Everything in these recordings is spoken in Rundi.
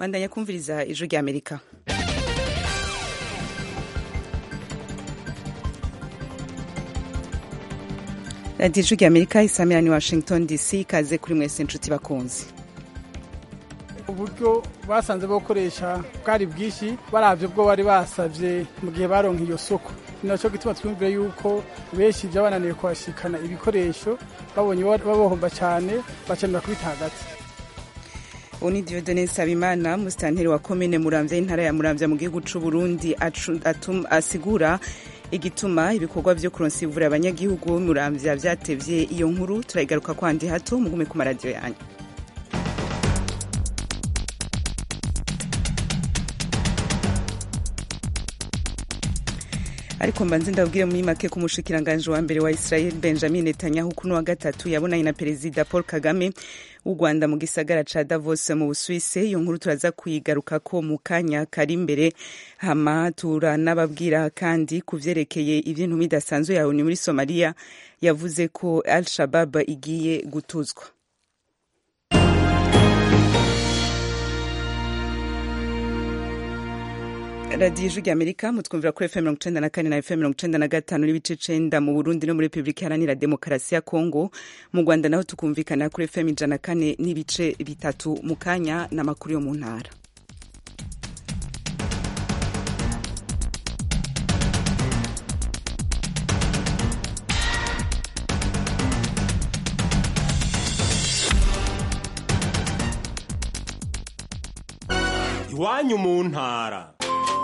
bandanya kumviriza ijwi rya amerika radiyo ijwi rya amerika isamirani washington dc ikaze kuri mwese inshuti bakunzi uburyo basanze bakoresha bwari bwinshi barabyo bwo bari basabye mu gihe baronka iyo soko ni nacyo gituma twumvire yuko benshi byabananiye kuhashikana ibikoresho babonye babohomba cyane bakenera kubita hagati ubu ni diodone nsabimana musitanteri wa komine muramvya y'intara ya muramvya mu gihugu c'u burundi asigura igituma ibikorwa vyo kuronsa ivura abanyagihugu bo muramvya vyatevye iyo nkuru turayigaruka kwandi hato mugume ku maradiyo yanyu ariko mbanze ndabwire muri make ko umushikiranganji wa mbere wa Israel Benjamin Netanyahu kuno wa gatatu yabonanye na perezida Paul Kagame w'u Rwanda mu gisagara ca Davos mu Busuwise iyo nkuru turaza kuyigaruka ko mu kanya kari imbere hama turanababwira kandi ku vyerekeye ivy'intu bidasanzwe yawe ni muri Somalia yavuze ko Al-Shabab igiye gutuzwa radiyo ijwi rya amerika mutwumvira kuri fm mirongo icenda na kane na fm mirongo icenda na gatanu n'ibice cenda mu burundi no muri repubulika iharanira demokarasi ya kongo mu rwanda naho tukumvikana kuri fm ijana na kane n'ibice bitatu mu kanya n'amakuru yo mu ntara iwanyu mu ntara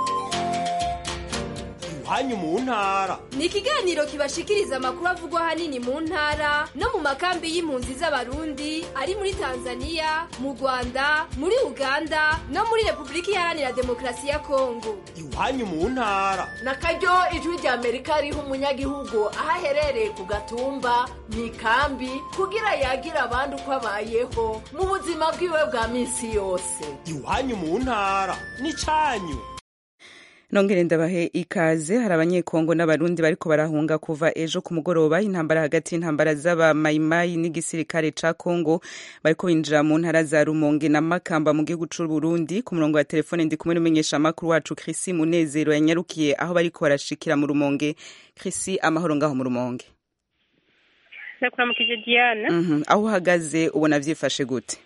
iwanyu mu ntara ni ikiganiro kibashikiriza amakuru avugwa ahanini mu ntara no mu makambi y'impunzi z'abarundi ari muri tanzania mu rwanda muri uganda no muri repubulika iharanira demokarasi ya kongo iwanyu mu ntara na karyo ijwi rya amerika riha umunyagihugu aho aherereye ku gatumba mu ikambi kugira yagira abandi uko abayeho mu buzima bwiwe bwa minsi yose iwanyu mu ntara ni cyanyu nongere ndabahe ikaze hari abanyekongo n'abarundi bariko barahunga kuva ejo ku mugoroba intambara hagati y'intambara z'abamayimayi n'igisirikare ca kongo bariko binjira mu ntara za rumonge na makamba mu gihugu c'u burundi ku murongo wa telefone ndi kumwe n'umumenyesha amakuru wacu krisi munezero yanyarukiye aho bariko barashikira mu rumonge krisi amahoro ngaho mu rumonge ndakuramukije diana mm -hmm. aho uhagaze ubona vyifashe gute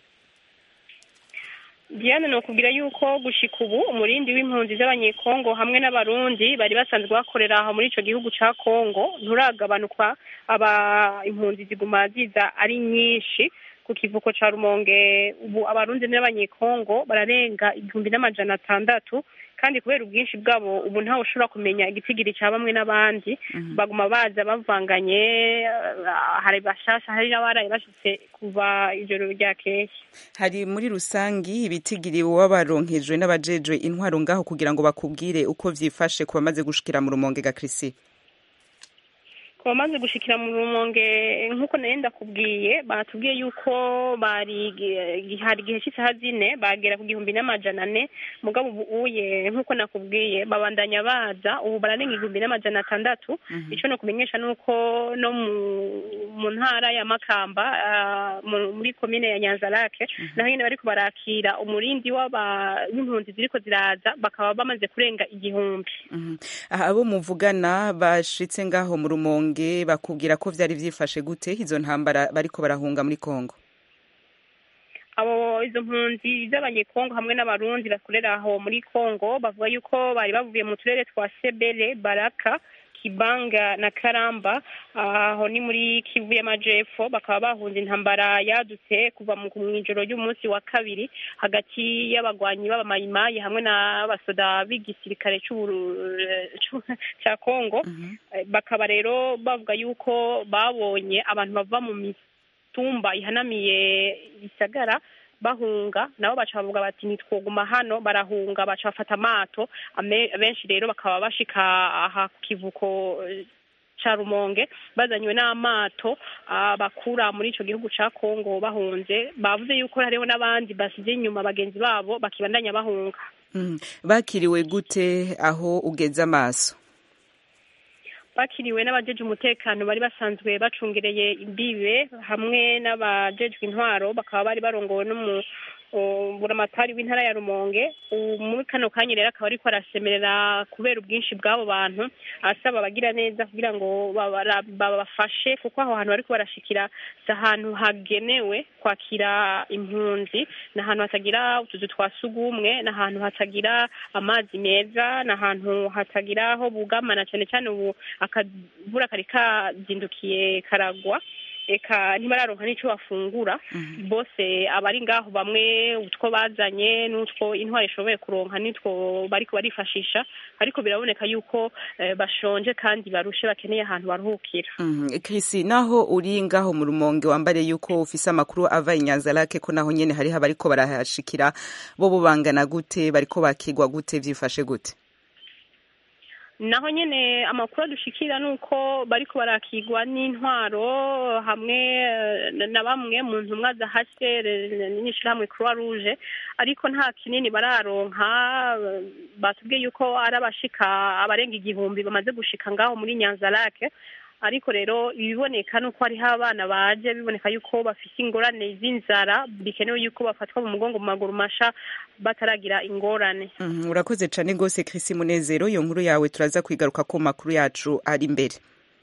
diana ni ukubwira yuko gushika ubu umurindi w'impunzi z'abanyekongo hamwe n'abarundi bari basanzwe bakorera aho muri ico gihugu ca kongo nturagabanuka aba impunzi ziguma ziza ari nyinshi ku kivuko ca rumonge ubu abarundi n'abanyekongo bararenga igihumbi n'amajana atandatu kandi kubera ubwinshi bwabo ubu ntawe ushobora kumenya igitigiri cya bamwe n'abandi baguma baza bavanganye hari bashasha hari n'abaraye bashitse kuva ijoro ryakeye hari muri rusangi ibitigiri baba baronkejwe n'abajejwe intwaro ngaho kugira ngo bakubwire uko vyifashe ku bamaze gushikira mu rumonge ga Chrissy ku bamaze gushikira mu rumonge nk'uko nari ndakubwiye batubwiye yuko bari hari igihe cy'isaha zine bagera ku gihumbi n'amajana ane mugabo ubu uye nk'uko nakubwiye babandanya baza ubu bararenga igihumbi n'amajana atandatu icyo ni ukumenyesha ni uko no mu ntara ya makamba muri komine ya nyanzarake naho nyine bariko barakira umurindi w'impunzi ziriko ziraza bakaba bamaze kurenga igihumbi abo muvugana bashitse ngaho mu rumonge bakubwira ko vyari vyifashe gute izo ntambara bariko barahunga muri Kongo abo izo mpunzi z'abanyekongo hamwe n'abarundi bakorera aho muri Kongo bavuga yuko bari bavuye mu turere twa Sebele Baraka Kibanga na Karamba aho ni muri Kivu y'Amajepfo bakaba bahunze intambara yadutse kuva mu ijoro ry'umunsi wa kabiri hagati y'abagwanyi b'abamayimayi hamwe n'abasoda b'igisirikare cya Kongo bakaba rero bavuga yuko babonye abantu bava mu mitumba ihanamiye isagara bahunga nabo baca bavuga bati ntitwoguma hano barahunga baca bafata amato benshi rero bakaba bashika aha ku kivuko ca rumonge bazanywe n'amato bakura muri ico gihugu ca kongo bahunze bavuze yuko hariho n'abandi basize inyuma bagenzi babo bakibandanya bahunga bakiriwe gute aho ugeze amaso bakiriwe n'abajeje umutekano bari basanzwe bacungereye imbibe hamwe n'abajejwe intwaro bakaba bari barongowe uh, buramatari w'intara ya rumonge ubu muri kano kanya rero akaba ariko arasemerera kubera ubwinshi bw'abo bantu asaba abagira neza kugira ngo babara- babafashe kuko aho hantu bariko barashikira si ahantu hagenewe kwakira impunzi ni ahantu hatagira utuzu twa sugumwe ni ahantu hatagira amazi meza ni ahantu hatagira aho bugamana cyane cyane ubu akavura kari kazindukiye karagwa eka ntibararonka n'ico bafungura bose abari ngaho bamwe utwo bazanye n'utwo intwari ishoboye kuronka nitwo bariko barifashisha ariko biraboneka yuko eh, bashonje kandi barushe bakeneye ahantu baruhukira Mhm. Chris naho uri ngaho mu rumonge wambare yuko ufise amakuru ava inyanza lake ko naho nyene hariho abariko barahashikira bo bubangana gute bariko bakigwa gute vyifashe gute naho nyene amakuru adushikira nuko bariko barakigwa n'intwaro hamwe eh, na bamwe mu ntumwa za HCR n'ishirahamwe Croix Rouge ariko nta kinini bararonka eh, batubwiye yuko ari abashika abarenga igihumbi bamaze gushika ngaho muri Nyanza Lake ariko rero ibiboneka nuko hariho abana baje biboneka yuko bafise ingorane z'inzara bikenewe yuko bafatwa mu mugongo mu maguru masha bataragira ingorane Mhm, urakoze cane gose Chris Munezero iyo nkuru yawe turaza kwigaruka ko makuru yacu ari imbere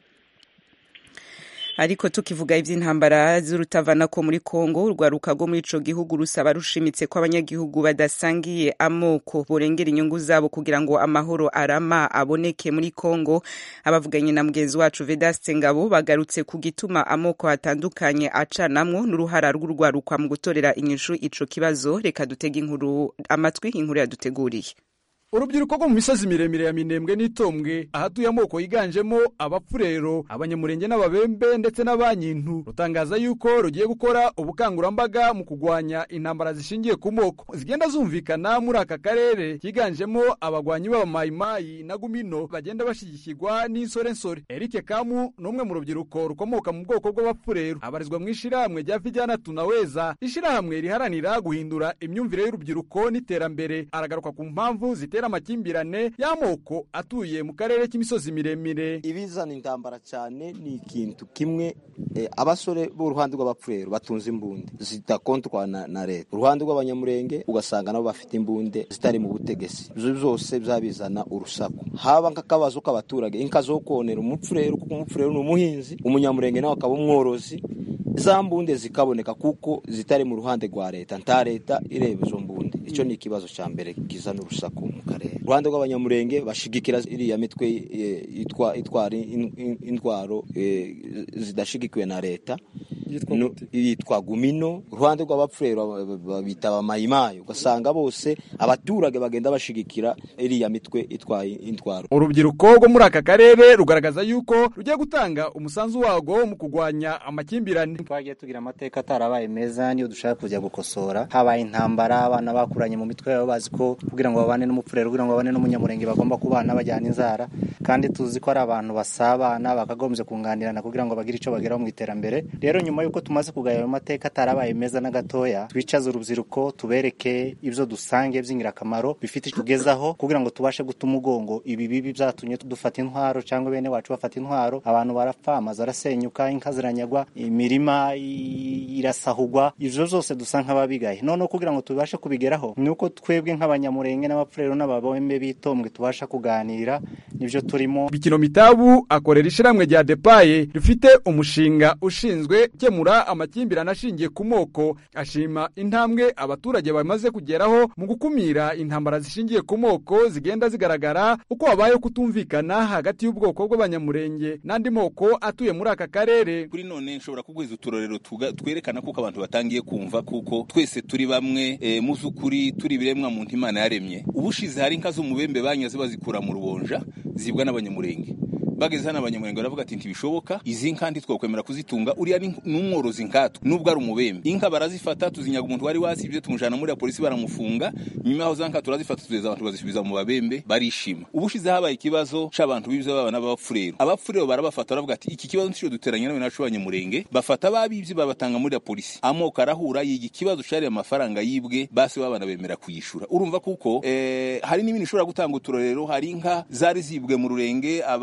ariko tukivuga ivy'intambara z'urutavanako muri Kongo urwaruka rwo muri ico gihugu rusaba rushimitse ko abanyagihugu badasangiye amoko borengera inyungu zabo kugira ngo amahoro arama aboneke muri Kongo abavuganye na mugenzi wacu Vedaste Ngabo bagarutse ku gituma amoko atandukanye acanamwo n'uruhara rw'urwarukwa mu gutorera inyishu ico kibazo reka dutege inkuru amatwi inkuru yaduteguriye urubyiruko rwo mu misozi miremire ya minembwe n'itombwe ahatuye amoko yiganjemo abapfurero abanyamurenge n'ababembe ndetse n'abanyintu rutangaza yuko rugiye gukora ubukangurambaga mu kugwanya intambara zishingiye ku moko zigenda zumvikana muri aka karere higanjemo abagwanyi b'abamayimayi na gumino bagenda bashyigikirwa n'insorensore erike kamu ni umwe mu rubyiruko rukomoka mu bwoko bw'abapfurero abarizwa mu ishyirahamwe rya vijyana tunaweza ishyirahamwe riharanira guhindura imyumvire y'urubyiruko n'iterambere aragaruka ku mpamvu zitera amakimbirane y'amoko atuye mu karere k'imisozi miremire ibizana intambara cyane ni ikintu kimwe eh, abasore b'uruhande rw'abapfurero batunze imbunde zidakontwa na, na leta uruhande rw'abanyamurenge ugasanga nabo bafite imbunde zitari mu butegetsi ibyo byose byabizana urusaku haba nk'akabazo k'abaturage inka zo konera umupfurero kuko umupfurero ni umuhinzi umunyamurenge nawe akaba umworozi za mbunde zikaboneka kuko zitari mu ruhande rwa leta nta leta ireba izo mbunde icyo ni ikibazo cya mbere kizana urusaku mu karere uruhande rw'abanyamurenge bashigikira iriya mitwe eh, itwa- itwara in- in- intwaro eh, zidashigikiwe na leta No- yitwa gumino uruhande rw'abapfurero babita abamayimayi ugasanga bose abaturage bagenda bashigikira iriya mitwe itwaye intwaro urubyiruko rwo muri aka karere rugaragaza yuko rugiye gutanga umusanzu warwo mu kugwanya amakimbirane twagiye tugira amateka atarabaye meza niyo dushaka kujya gukosora habaye intambara abana bakuranye mu mitwe yabo bazi ko kugira ngo babane n'umupfurero kugira ngo babane n'umunyamurenge bagomba kubana bajyana inzara kandi tuzi ko ari abantu basabana bakagombye kunganirana kugira ngo bagire icyo bageraho mu iterambere rero nyuma y'uko tumaze kugaya ayo mateka atarabaye meza na gatoya twicaze urubyiruko tubereke ibyo dusange by'ingirakamaro bifite icyo tugezaho kugira ngo tubashe guta umugongo ibi bibi byatumye dufata intwaro cyangwa bene wacu bafata intwaro abantu barapfa amazu arasenyuka inka ziranyagwa imirima i- irasahugwa ibyo byose dusa nk'ababigaye noneho kugira ngo tubashe kubigeraho ni uko twebwe nk'abanyamurenge n'abapfurero n'ababombe bitombwe tubasha kuganira nibyo turimo bikino mitabu akorera ishyirahamwe rya depaye rifite umushinga ushinzwe gukemura amakimbirane ashingiye ku moko ashima intambwe abaturage bamaze kugeraho mu gukumira intambara zishingiye ku moko zigenda zigaragara uko habayeho kutumvikana hagati y'ubwoko bw'abanyamurenge n'andi moko atuye muri aka karere kuri none nshobora kuguhiza uturorero tuga- twerekana kuko abantu batangiye kumva kuko twese turi bamwe e, mu by'ukuri turi ibiremwa muntu imana yaremye ubushize hari inka z'umubembe banyaze bazikura mu rubonja zibwa n'abanyamurenge bageze hano abanyamurenge baravuga ati ntibishoboka izi nka ntitwakwemera kuzitunga uriya ni ni umworozi nkatwe nubwo ari umubembe inka barazifata tuzinyaga umuntu wari wasibye tumujana muri ya polisi baramufunga nyuma yaho za nka turazifata tugeza abantu bazisubiza mu babembe barishima ubushize habaye ikibazo c'abantu b'ibyo baba n'abapfurero abapfurero barabafata baravuga ati iki kibazo nicyo duteranye nawe nacu abanyamurenge bafata ababibye babatanga muri ya polisi amoko arahura yiga ikibazo cari amafaranga yibwe basi babana bemera kuyishura urumva kuko eh, hari n'ibindi ushobora gutanga uturorero hari inka zari zibwe mu rurenge aba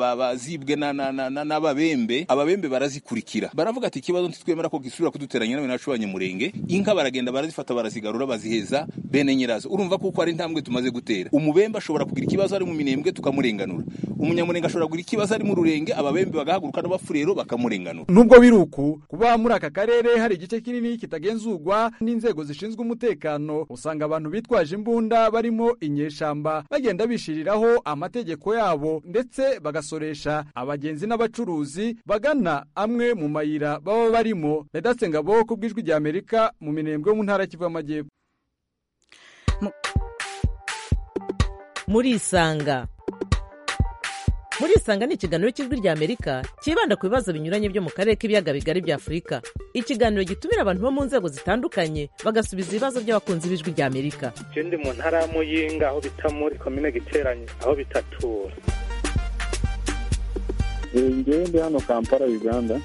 zibwe na- na- na- na- n'ababembe ababembe barazikurikira baravuga ati ikibazo ntitwemera ko gisubira kuduteranya nawe nacu banyamurenge inka baragenda barazifata barazigarura baziheza bene nyirazo urumva kuko ari intambwe tumaze gutera umubembe ashobora kugira ikibazo ari mu minembwe tukamurenganura umunyamurenge ashobora kugira ikibazo ari mu rurenge ababembe bagahaguruka n'abafurero bakamurenganura nubwo biri uku kuba muri aka karere hari igice kinini kitagenzurwa n'inzego zishinzwe umutekano usanga abantu bitwaje imbunda barimo inyeshamba bagenda bishiriraho amategeko yabo ndetse bagasoresha abagenzi n'abacuruzi bagana amwe mu mayira baba barimo redatse ngabo ku bw'ijwi rya amerika mu minembwe yo mu ntara y'Kivu y'amajyepfo murisanga murisanga ni ikiganiro cy'ijwi rya amerika cyibanda ku bibazo binyuranye byo mu karere k'ibiyaga bigari bya afurika ikiganiro gitumira abantu bo mu nzego zitandukanye bagasubiza ibibazo by'abakunzi b'ijwi rya amerika je ndi mu ntara ya muyinga aho bita muri komine giteranye aho bitatura ngewe ndi hano kampala uganda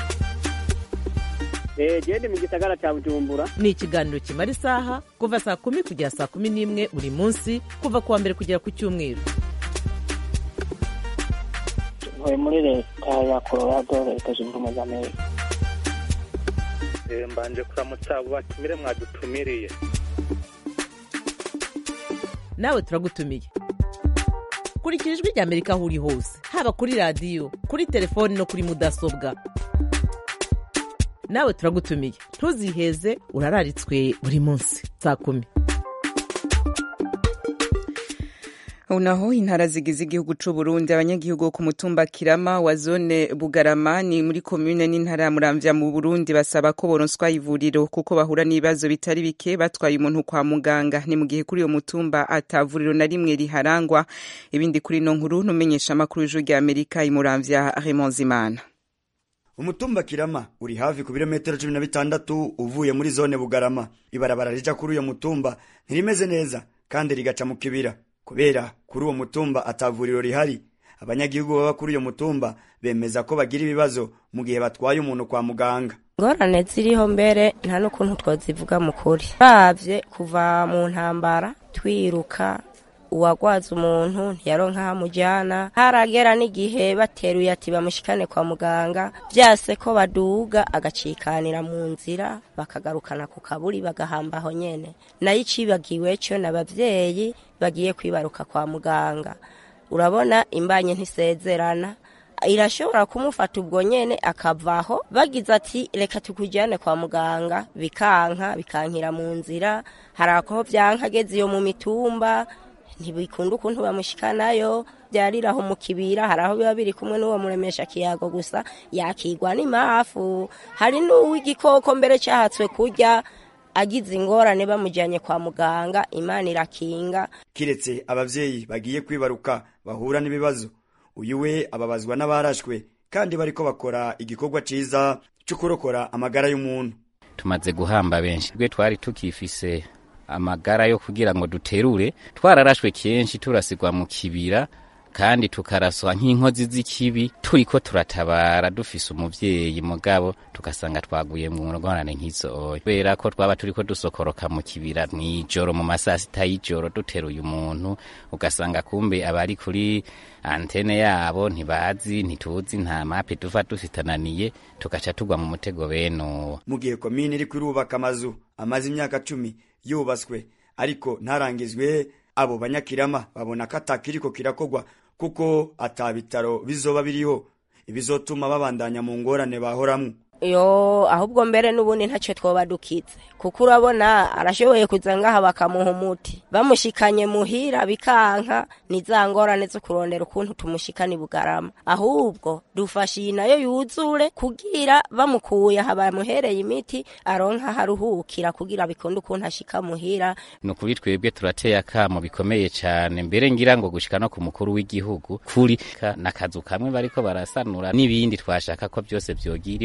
genda mu gisagara cya bujumbura ni ikiganiro kimara isaha kuva saa kumi kugera saa kumi n'imwe buri munsi kuva ku wa mbere kugera ku cyumweru ntuye muri leta ya colorado leta zunze ubumwe za amerika Eh, mbanje kuramutsa abo batumire mwadutumiriye nawe turagutumiye kurikira ijwi rya amerika aho uri hose haba kuri radiyo kuri telefoni no kuri mudasobwa nawe turagutumiye ntuziheze urararitswe buri munsi saa kumi unaho intara zigize igihugu c'u Burundi abanyagihugu bo ku mutumba Kirama wa zone Bugarama ni muri komune n'intara ya Muramvya mu Burundi basaba ko boronswa ivuriro kuko bahura n'ibibazo bitari bike batwaye umuntu kwa muganga ni mu gihe kuri uyo mutumba atavuriro na rimwe riharangwa ibindi kuri no nkuru numenyesha amakuru y'ijwi rya Amerika i Muramvya Raymond Zimana umutumba kirama uri hafi ku birometero cumi na bitandatu uvuye muri zone bugarama ibarabara rija kuri uyo mutumba ntirimeze neza kandi rigaca mu kibira kubera kuri uwo mutumba atavuriro rihari abanyagihugu baba kuri uyo mutumba bemeza ko bagira ibibazo mu gihe batwaye umuntu kwa muganga ingorane ziriho mbere nta n'ukuntu twazivuga mu kuri babye kuva mu ntambara twiruka uwagwaza umuntu ntiyaronka aho amujyana haragera n'igihe bateruye ati bamushikane kwa muganga byase ko baduga agacikanira mu nzira bakagarukana ku kaburi bagahamba aho nyene nayo icibagiwe cyo n'abavyeyi bagiye kwibaruka kwa muganga urabona imbanye ntisezerana irashobora kumufata ubwo nyene akavaho bagize ati reka tukujyane kwa muganga bikanka bikankira mu nzira hari aho byanka ageze iyo mu mitumba ntibikunda ukuntu bamushikanayo byariraho mu kibira hari aho biba biri kumwe n'uwo muremesha kiyago gusa yakigwa n'imafu hari n'uw'igikoko mbere cyahatswe kurya agize ingorane bamujyanye kwa muganga imana irakinga kiretse abavyeyi bagiye kwibaruka bahura n'ibibazo uyu we ababazwa n'abarashwe kandi bariko bakora igikorwa ciza cyo kurokora amagara y'umuntu tumaze guhamba benshi twe twari tukifise amagara yo kugira ngo duterure twararashwe kenshi turasigwa mu kibira kandi tukaraswa nk'inkozi z'ikibi turiko turatabara dufise umuvyeyi mugabo tugasanga twaguye mu ngorane nk'izo kubera ko twaba turiko dusokoroka mu kibira mw'ijoro mu masaha sita y'ijoro duteruye umuntu ugasanga kumbe abari kuri antene yabo ntibazi ntituzi nta mape tuva dufitananiye tugaca tugwa mu mutego bene uwo mu gihe komine iri kurubaka amazu amaze imyaka cumi yubatswe ariko ntarangizwe abo banyakirama babona ko atakiriko kirakogwa kuko ata bitaro bizoba biriho ibizotuma babandanya mu ngorane bahoramwo yo ahubwo mbere n'ubundi ntacyo twoba dukitse kuko urabona arashoboye kuza ngaha bakamuha umuti bamushikanye muhira bikanka ni za ngorane zo kurondera ukuntu tumushikana bugarama ahubwo dufashe iyi nayo yuzure kugira bamukuye aha bamuhereye imiti aronka haruhukira kugira bikunde ukuntu ashika muhira ni ukuri twebwe turateye akamo bikomeye cyane mbere ngira ngo gushika no ku mukuru w'igihugu kuri n'akazu kamwe bariko barasanura n'ibindi twashaka ko byose vyogiriweko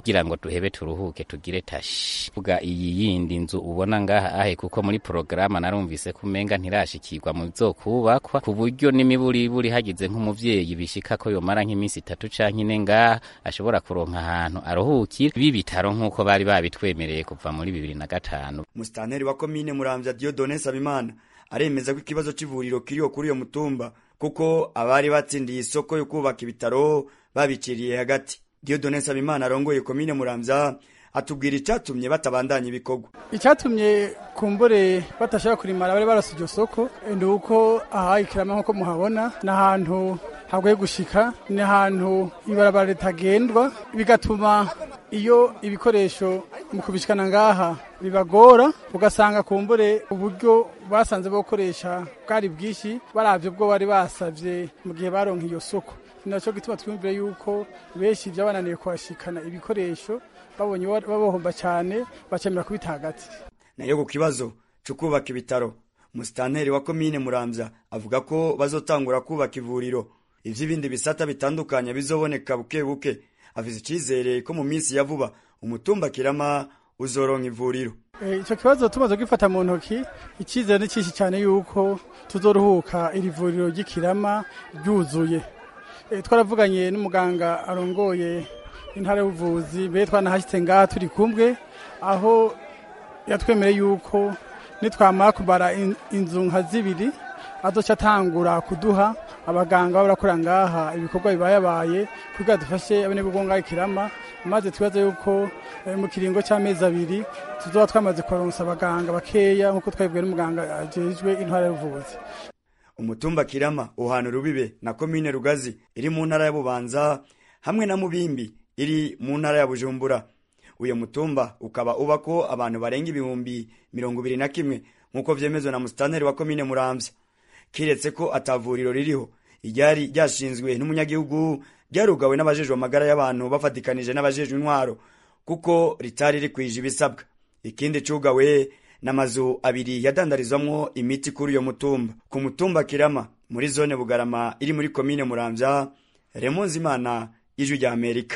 kugira ngo duhebe turuhuke tugire tashi vuga iyi yindi nzu ubona ngaha ahe kuko muri porogaramu narumvise ko umenga ntirashikirwa mu bizokubakwa ku buryo n'imiburiburi hagize nk'umuvyeyi bishika ko yomara nk'iminsi itatu canke ine ngaha ashobora kuronka ahantu aruhukira ibi bitaro nk'uko bari babitwemereye kuva muri bibiri na gatanu musitanteri wa komine muramvya diodone sabimana aremeza ko ikibazo c'ivuriro kiriho kuri uyo mutumba kuko abari batsindiye isoko yo kubaka ibitaro babiciriye hagati diodone nsabimana arongoye komine muramvya atubwira icatumye batabandanya ibikorwa icyatumye kumbure batashaka kurimara bari barose iryo soko ni uko aha ikirama nk'uko muhabona ni ahantu hagoye gushika ni ahantu ibarabara ritagendwa bigatuma iyo ibikoresho mu kubishikana ngaha bibagora ugasanga kumbure uburyo basanze bwo gukoresha bwari bwinshi baravye bwo bari basavye mu gihe baronka iyo soko ni naco gituma twumvire yuko benshi vyabananiye kuhashikana ibikoresho babonye babohomba cyane bacemera kubita hagati nayo ku kibazo cyo kubaka ibitaro musitanteri wa komine muramvya avuga ko bazotangura kubaka ivuriro ivy'ibindi bisata bitandukanye bizoboneka buke buke afise icizere ko mu minsi ya vuba umutumba kirama uzoronka ivuriro icyo kibazo tumaze gifata mu ntoki icyizere ni cyinshi cyane yuko tuzoruhuka iri vuriro ry'ikirama ryuzuye twaravuganye n'umuganga arongoye intara y'ubuvuzi mbere twanahashyitse ngaha turi kumwe aho yatwemereye yuko nitwamara kubara inzu nka zibiri azoca atangura kuduha abaganga baba barakora ngaha ibikorwa bibayabaye kugira dufashe abanyabugongo ngaha ikirama maze twibaza yuko mu kiringo cy'amezi abiri tuzoba twamaze kubaronsa abaganga bakeya nk'uko twabibwiwe n'umuganga ajejwe intara y'ubuvuzi umutumba kirama uhana rubibe na komine rugazi iri mu ntara ya bubanza hamwe na mubimbi iri mu ntara ya bujumbura uyu mutumba ukaba ubako abantu barenga ibihumbi mirongo ibiri na kimwe nk'uko vyemezwa na musitanteri wa komine muramvya kiretse ko atavuriro ririho iryari ryashinzwe n'umunyagihugu ryarugawe n'abajejwe amagara y'abantu bafatikanije n'abajejwe intwaro kuko ritari rikwije ibisabwa ikindi cugawe n'amazu abiri yadandarizwamwo imiti kuri uyo mutumba ku mutumba kirama muri zone bugarama iri muri komine muramvya remonzimana y'ijwi rya amerika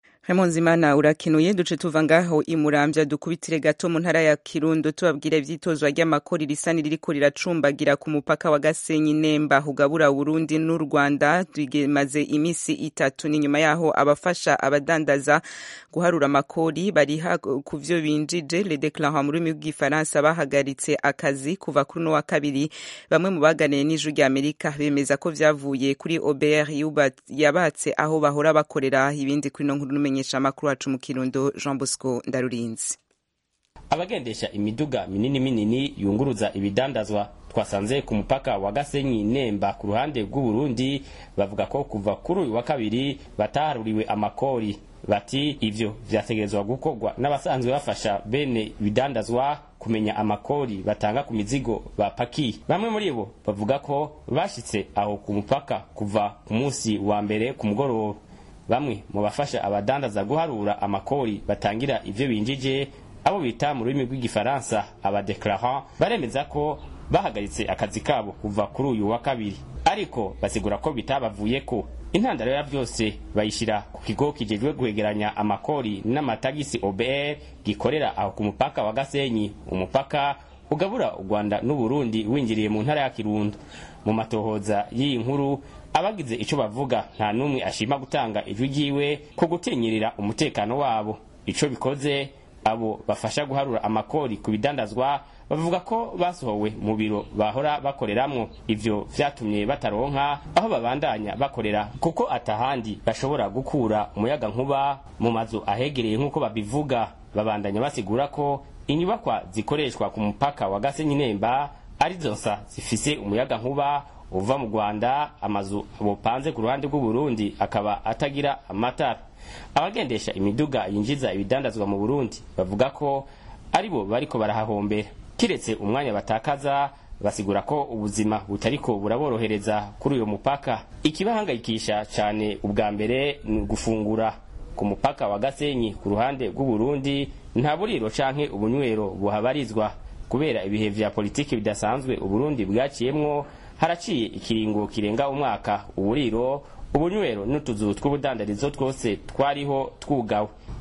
Imana urakinuye duce tuva ngaho imurambya dukubitire gato mu ntara ya Kirundo tubabwira ivyitozwa ry'amakori risa niriko riracumbagira ku mupaka wa Gasenyi Nemba ugabura Burundi n'u Rwanda rigemaze imisi itatu ni nyuma yaho abafasha abadandaza guharura amakori bari ku vyo binjije le déclarant mu rurimi rw'igifaransa bahagaritse akazi kuva kuri no wa kabiri bamwe mu baganiye n'ijwi rya Amerika bemeza ko vyavuye kuri OBR yabatse aho bahora bakorera ibindi kuri no nkuru kumenyesha amakuru wacu mu kirundo Jean Bosco Ndarurinzi abagendesha imiduga minini minini yunguruza ibidandazwa twasanze ku mupaka wa Gasenyi Nemba ku ruhande rw'u Burundi bavuga ko kuva kuri uyu wa kabiri bataharuriwe amakori bati ivyo vyategerezwa gukorwa n'abasanzwe bafasha bene ibidandazwa kumenya amakori batanga ku mizigo bapakiye bamwe muri bo bavuga ko bashitse aho ku mupaka kuva ku munsi wa mbere ku mugoroba bamwe mu bafasha abadandaza guharura amakori batangira ivyo binjije abo bita mu rurimi rw'igifaransa abadeclarant baremeza ko bahagaritse akazi kabo kuva kuri uyu wa kabiri ariko basigura ko bitabavuyeko intandaro ya byose bayishira ku kigo kijejwe guhegeranya amakori n'amatagisi OBR gikorera aho ku mupaka wa Gasenyi umupaka ugabura u Rwanda n'u Burundi winjiriye mu ntara ya Kirundo mu matohoza y'iyi nkuru abagize ico bavuga nta numwe ashima gutanga ijwi ryiwe ko gutinyirira umutekano wabo ico bikoze abo bafasha guharura amakori ku bidandazwa bavuga ko basohowe mu biro bahora bakoreramwo ivyo vyatumye bataronka aho babandanya bakorera kuko atahandi bashobora gukura umuyaga nkuba mu mazu ahegereye nk'uko babivuga babandanya basigura ko inyubakwa zikoreshwa ku mupaka wa Gasenyi Nemba arizo nsa zifise umuyaga nkuba uva mu Rwanda amazu bopanze ku ruhande rw'u Burundi akaba atagira amatara abagendesha imiduga yinjiza ibidandazwa mu Burundi bavuga ko aribo bariko barahahombera kiretse umwanya batakaza basigura ko ubuzima butariko buraborohereza kuri uyo mupaka ikibahangayikisha cyane ubwa mbere ni gufungura ku mupaka wa Gasenyi ku ruhande rw'u Burundi nta buriro canke ubunywero buhabarizwa kubera ibihe vya politiki bidasanzwe Uburundi bwaciyemwo haraciye ikiringo kirenga umwaka uburiro ubunywero n'utuzu tw'ubudandarizo twose twariho twugawe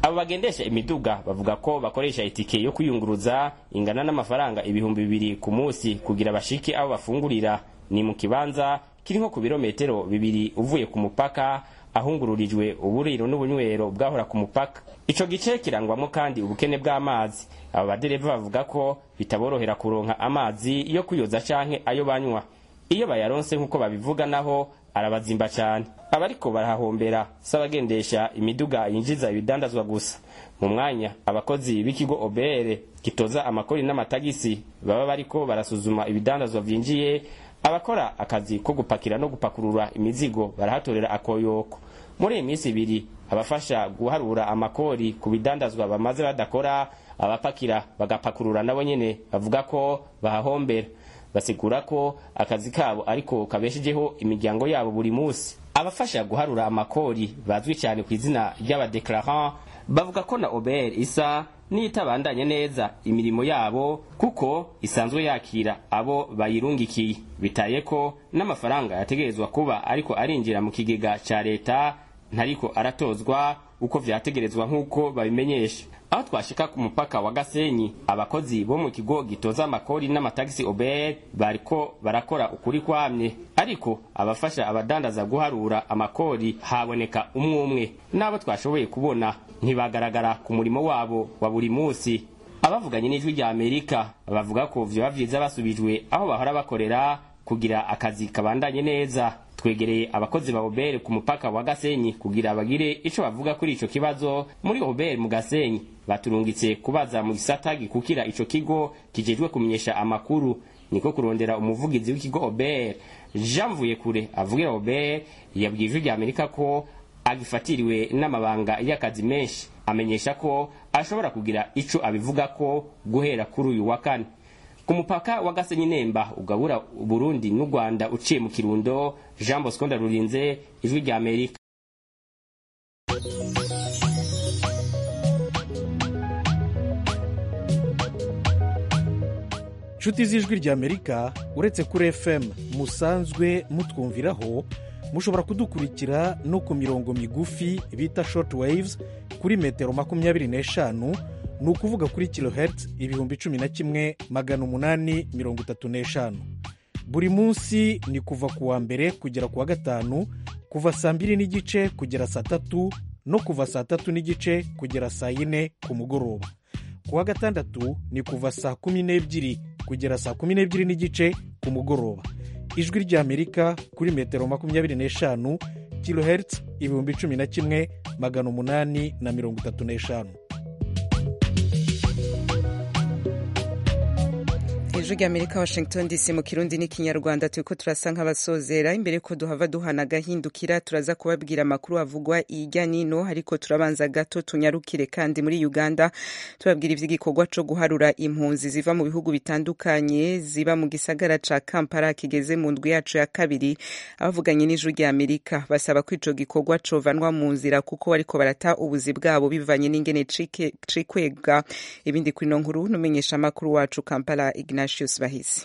abo bagendesha imiduga bavuga ko bakoresha itike yo kwiyunguruza ingana n'amafaranga ibihumbi bibiri ku munsi kugira bashike aho bafungurira ni mu kibanza kiri nko ku birometero bibiri uvuye ku mupaka ahungururijwe uburiro n'ubunywero bwahora ku mupaka ico gice kirangwamo kandi ubukene bw'amazi abo badereva bavuga ko bitaborohera kuronka amazi yo kuyoza canke ayo banywa iyo bayaronse nk'uko babivuga naho arabazimba cyane abariko barahahombera si abagendesha imiduga yinjiza ibidandazwa gusa mu mwanya abakozi b'ikigo obere gitoza amakori n'amatagisi baba bariko barasuzuma ibidandazwa vyinjiye abakora akazi ko gupakira no gupakurura imizigo barahatorera akoyoko muri iyi minsi ibiri abafasha guharura amakori ku bidandazwa bamaze badakora abapakira bagapakurura nabo nyene bavuga ko bahahombera basigura ko akazi kabo ariko kabeshejeho imiryango yabo buri munsi abafasha guharura amakori bazwi cyane ku izina ry'abadeclarant bavuga ko na obr isa n'itabandanye neza imirimo yabo kuko isanzwe yakira abo bayirungikiye bitaye ko n'amafaranga yategerezwa kuba ariko arinjira mu kigega cya leta ntariko aratozwa uko vyategerezwa nk'uko babimenyesha aho twashika ku mupaka wa gasenyi abakozi bo mu kigo gitoza amakori n'amatagisi obr bariko barakora ukuri kwamye ariko abafasha abadandaza guharura amakori haboneka umwe umwe n'abo twashoboye kubona ntibagaragara ku murimo wabo wa buri munsi abavuganye n'ijwi rya amerika bavuga ko vyoba vyiza basubijwe aho bahora bakorera kugira akazi kabandanye neza twegereye abakozi ba obere ku mupaka wa gasenyi kugira bagire ico bavuga kuri ico kibazo muri obere mu gasenyi baturungitse kubaza mu gisata gikukira ico kigo kijejwe kumenyesha amakuru niko kurondera umuvugizi w'ikigo obere jean mvuyekure avugira obere yabwiye ijwi rya amerika ko agifatiriwe n'amabanga y'akazi menshi amenyesha ko ashobora kugira ico abivuga ko guhera kuri uyu wa kane ku mupaka wa gasenyi nemba ugabura burundi n'u rwanda uciye mu kirundo jean bosco ndarurinze ijwi rya amerika nshuti z'ijwi rya amerika uretse kuri fm musanzwe mutwumviraho mushobora kudukurikira no ku mirongo migufi bita short waves kuri metero makumyabiri n'eshanu ni ukuvuga kuri kilohertz ibihumbi cumi na kimwe magana umunani mirongo itatu n'eshanu buri munsi ni kuva ku wa mbere kugera ku wa gatanu kuva saa mbiri n'igice kugera saa tatu no kuva saa tatu n'igice kugera saa yine ku mugoroba ku wa gatandatu ni kuva saa kumi n'ebyiri kugera saa kumi n'ebyiri n'igice ku mugoroba ijwi ry'amerika kuri metero makumyabiri n'eshanu kilohertz ibihumbi cumi na kimwe magana umunani na mirongo itatu n'eshanu ijwi rya amerika washington dc mu kirundi n'ikinyarwanda turiko turasa nk'abasozera imbere ko duhava duhana agahindukira turaza kubabwira amakuru avugwa ijya nino ariko turabanza gato tunyarukire kandi muri uganda tubabwira ivy'igikorwa co guharura impunzi ziva mu bihugu bitandukanye ziba mu gisagara ca kampala kigeze mu ndwi yacu ya kabiri abavuganye n'ijwi rya amerika basaba ko ico gikorwa covanwa mu nzira kuko bariko barata ubuzi bwabo bivanye n'ingene cikwega ibindi kuri ino nkuru n'umenyesha amakuru wacu kampala ignatius bahisi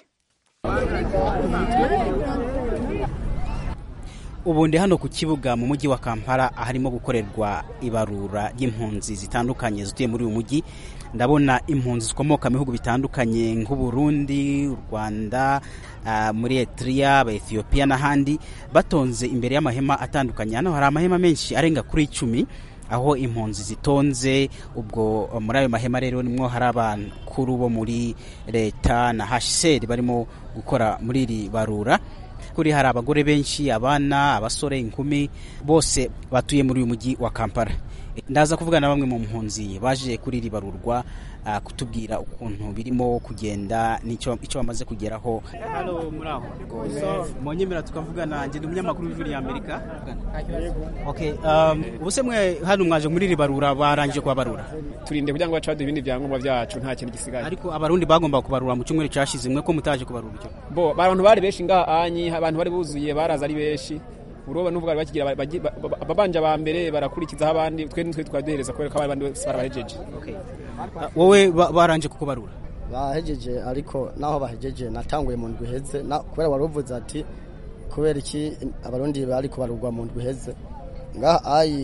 ubu ndi hano ku kibuga mu mujyi wa kampala aharimo gukorerwa ibarura ry'impunzi zitandukanye zituye muri uyu mujyi ndabona impunzi zikomoka mu bihugu bitandukanye nk'uburundi u rwanda uh, muri etiriya abaethiopia n'ahandi batonze imbere y'amahema atandukanye hano hari amahema menshi arenga kuri icumi aho impunzi zitonze ubwo muri ayo mahema rero nimwo hari abakuru bo muri leta na hsr barimo gukora muri iri barura kuri hari abagore benshi abana abasore inkumi bose batuye muri uyu mujyi wa kampala ndaza kuvugana na bamwe mu mpunzi baje kuri iri barurwa uh, kutubwira ukuntu birimo kugenda n'icyo bamaze kugeraho halo muraho so mwonyemera tukavugana njye ndi umunyamakuru w'ijwi rya amerika okay um, ubuse mwe hano mwaje muri iri barura barangije kubabarura turinde kugira ngo bace baduha ibindi byangombwa byacu nta kintu gisigaye ariko abarundi bagomba kubarura mu cyumweru cyashize mwe ko mutaje kubarura icyo bo abantu bari benshi ngaha anyi abantu bari buzuye baraza ari benshi uruba n'ubwo bari bakigira babanje aba mbere barakurikizaho abandi twe nitwe twaduhereza kubera ko abandi bose barabahejeje wowe baranje kukubarura bahejeje ariko naho bahejeje natanguye mu ndwi iheze kubera wari uvuze ati kubera iki abarundi bari kubarurwa mu ndwi iheze ngaha ayi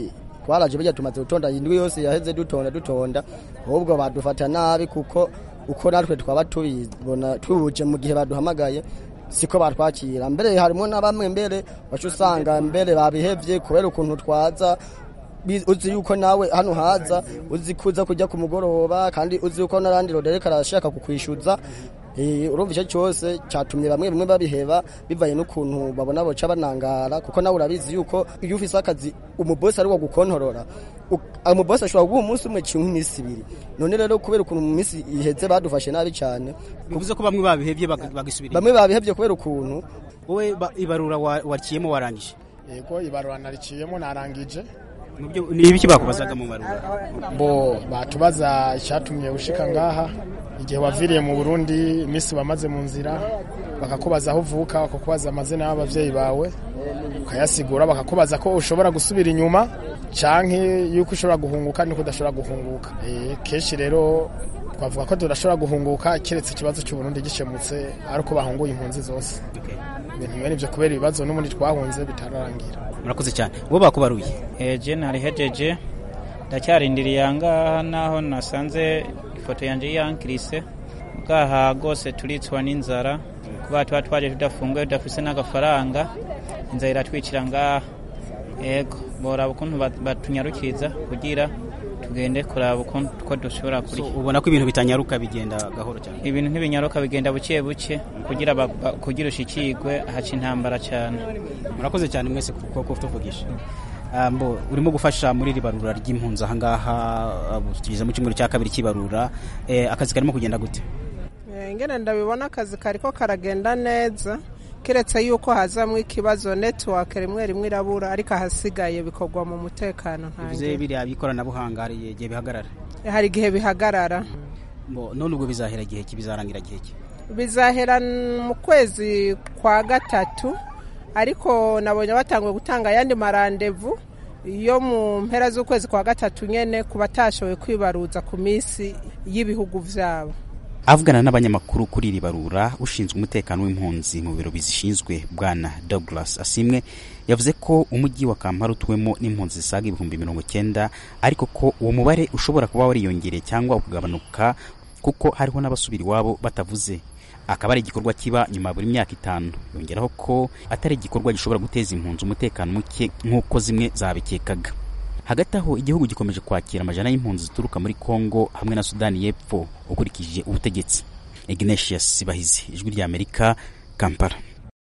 twaraje burya tumaze gutonda indwi yose yaheze dutonda dutonda ahubwo badufata nabi kuko uko natwe twaba tubibona tubuje mu gihe baduhamagaye siko batwakira mbere harimo na bamwe mbere wacu usanga mbere babihevye kubera ukuntu twaza Bi- uzi yuko nawe hano haza uzi kuza kujya ku mugoroba kandi uzi yuko n'arandi rodereka arashaka kukwishyuza Eh, urumva icyo cyose cyatumye bamwe bamwe babiheba bivanye n'ukuntu babona boca banangara kuko nawe urabizi yuko iyo ufise akazi umubosi ari wo gukontorora u- umubosi ashobora guha umunsi umwe cyangwa iminsi ibiri none rero kubera ukuntu mu minsi iheze badufashe nabi cyane bivuze ko bamwe babihevye bag- bagisubira bamwe babihevye kubera ukuntu wowe ba- ibarura wa- wariciyemo warangije yego ibarura nariciyemo narangije ni ibiki bakubazaga mu barura bo batubaza icyatumye ushika ngaha igihe waviriye mu burundi iminsi wamaze mu nzira bakakubaza aho uvuka bakakubaza amazina y'ababyeyi bawe ukayasigura bakakubaza ko ushobora gusubira inyuma canke yuko ushobora guhunguka nuko udashobora guhunguka Eh, kenshi rero twavuga ko tudashobora guhunguka keretse ikibazo cy'uburundi gikemutse ari uko bahunguye impunzi zose ibintu bene ivyo kubera ibibazo n'ubundi twahunze bitararangira murakoze cyane wowe bakubaruye eje narihejeje ndacyarindiriye ahangaha naho nasanze ifoto yanjye yankirise bwaha rwose turitswa n'inzara kuba tuba twaje tudafunguye tudafise n'agafaranga inzara iratwicira ngaha yego boraba ukuntu bat- batunyarukiriza kugira tugende kuraba ukuntu ko dushobora kurya ubona ko ibintu bitanyaruka bigenda gahoro cyane ibintu ntibinyaruka bigenda buke buke kugira ba- ba- kugira ushikirwe haca intambara cyane murakoze cyane mwese kuko ko tuvugisha Ah, mbo urimo gufasha muri iri barura ry'impunzi ahangaha ubu tugeze mu cyumweru cya kabiri cy'ibarura Eh, akazi karimo kugenda gute Eh, ngene ndabibona akazi kariko karagenda neza keretse yuko hazamwo ikibazo network rimwe rimwe irabura ariko ahasigaye bikorwa mu mutekano bivuze ntange biriya by'ikoranabuhanga hari igihe bihagarara hari igihe bihagarara Mbo, none ubwo bizahera igihe ki bizarangira igihe ki bizahera mu kwezi kwa gatatu ariko nabonye batanguye gutanga ayandi marandevu yo mu mpera z'ukwezi kwa gatatu nyene ku batashoboye kwibaruza ku minsi y'ibihugu vyabo avugana n'abanyamakuru kuri iri barura ushinzwe umutekano w'impunzi mu biro bizishinzwe bwana douglas asimwe yavuze ko umujyi wa kampala utuwemo n'impunzi zisaga ibihumbi mirongo cyenda ariko ko uwo mubare ushobora kuba wariyongereye cyangwa ukagabanuka kuko hariho n'abasubira iwabo batavuze akaba ari igikorwa kiba nyuma ya buri myaka itanu yongeraho ko atari igikorwa gishobora guteza impunzi umutekano muke nk'uko zimwe zabikekaga hagati aho igihugu gikomeje kwakira amajana y'impunzi zituruka muri kongo hamwe na sudani y'epfo ukurikije ubutegetsi ignatius bahizi ijwi ry'amerika kampala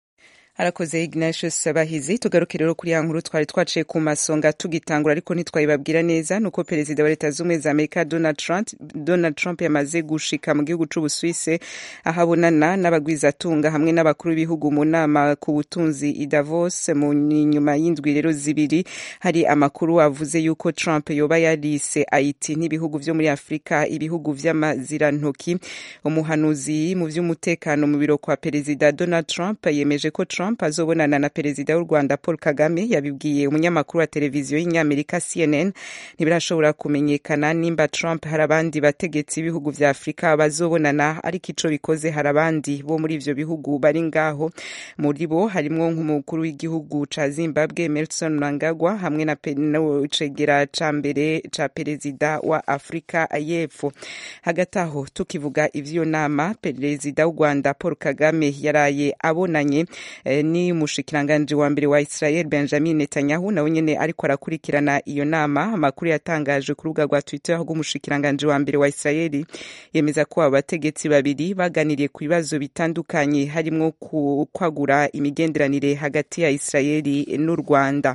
arakoze ignatius bahizi tugaruke rero kuri ya nkuru twari twaciye ku masonga tugitangura ariko ntitwayibabwira neza nuko perezida wa leta z'ubumwe za amerika donald trump, donald trump yamaze gushika mu gihugu c'ubusuwise aho abonana n'abagwizatunga hamwe n'abakuru b'ibihugu mu nama ku butunzi i davos mu nyuma y'indwi rero zibiri hari amakuru avuze yuko trump yoba yarise haiti n'ibihugu vyo muri afurika ibihugu vy'amazirantoki umuhanuzi mu vy'umutekano mu biro kwa perezida donald trump yemeje ko trump azobonana na perezida w'u rwanda paul kagame yabibwiye umunyamakuru wa televiziyo y'inyamerika cnn ntibirashobora kumenyekana nimba trump hari abandi bategetsi b'ibihugu vya afurika bazobonana ariko ico bikoze hari abandi bo muri ivyo bihugu bari ngaho muri bo harimwo nk'umukuru w'igihugu ca zimbabwe emerson mnangagwa hamwe na pe- no cegera ca mbere ca perezida wa afurika y'epfo hagati aho tukivuga ivyo nama perezida w'u rwanda paul kagame yaraye abonanye eh, ni umushikiranganji wa mbere wa israel benjamin netanyahu nawe nyene ariko arakurikirana iyo nama amakuru yatangajwe ku rubuga rwa twitter rw'umushikiranganji wa mbere wa israeli yemeza ko abo bategetsi babiri baganiriye ku bibazo bitandukanye harimwo ku- kwagura imigenderanire hagati ya israeli n'u rwanda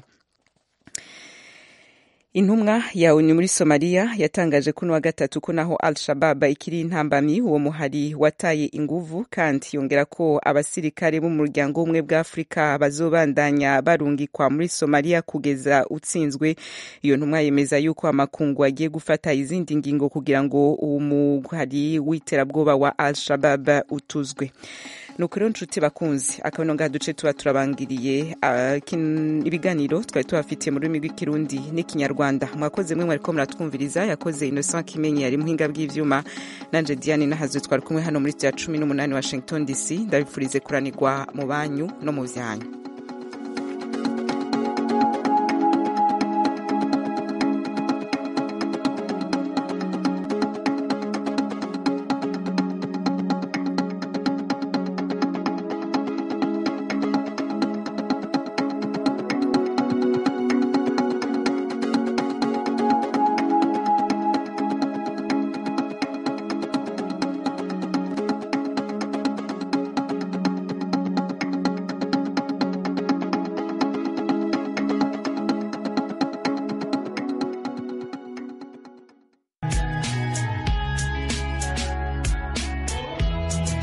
intumwa ya onu muri somaliya yatangaje kuno wa gatatu ko naho al shabab ikiri intambamyi uwo muhari wataye inguvu kandi yongera ko abasirikare bo mu muryango w'ubumwe bwa afurika bazobandanya barungikwa muri somaliya kugeza utsinzwe iyo ntumwa yemeza yuko amakungu agiye gufata izindi ngingo kugira ngo uwo muhari w'iterabwoba wa al shabab utuzwe nuko rero nshuti bakunzi akabino ngaha duce tuba turabangiriye ah, kin- ibiganiro twari tubafitiye mu rurimi rw'ikirundi n'ikinyarwanda mwakoze mwe mwariko muratwumviriza yakoze innocent kimenyi yari muhinga bw'ivyuma nanje diane nahazo twari kumwe hano muri ya cumi n'umunani washington dc ndabifurize kuranirwa mu banyu no mu vyanyu